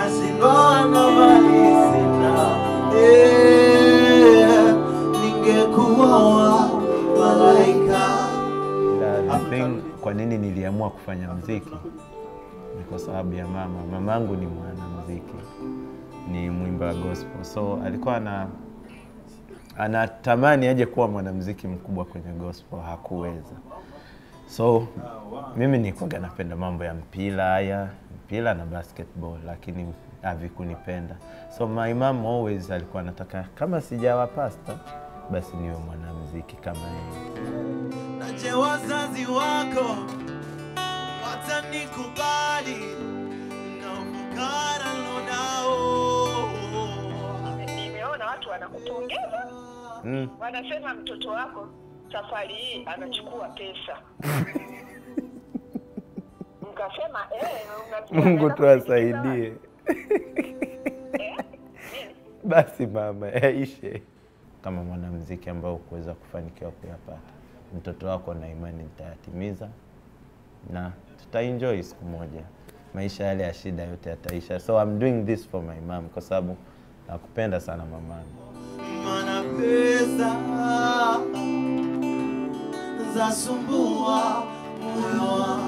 nashindwa na mali sina Eh, ningekuwa wa malaika La, the thing, kwa nini niliamua kufanya mziki ni kwa sababu ya mama. Mamangu ni mwanamziki, ni mwimba wa gospel, so alikuwa ana anatamani aje kuwa mwanamziki mkubwa kwenye gospel, hakuweza. So mimi nilikuwaga napenda mambo ya mpira haya, mpira na basketball, lakini havikunipenda. So my mom always alikuwa anataka kama sijawa pastor, basi niwe mwanamziki kama yeye. na je wazazi wako watanikubali na ufukara nilionao Nimeona watu wanakupongeza, Mm. wanasema mtoto wako safari hii anachukua pesa. Mkasema eh, unasikia Mungu anaenda tu kusindikiza asaidie. watu. Eh? Nini? Basi mama, yaishe. Kama mwanamziki ambao kuweza kufanikiwa kuyapata, mtoto wako na imani nitayatimiza na tutaenjoy siku moja. Maisha yale ya shida yote yataisha, so I'm doing this for my mom kwa sababu nakupenda sana mamangu. mana pesa zasumbua moyo wangu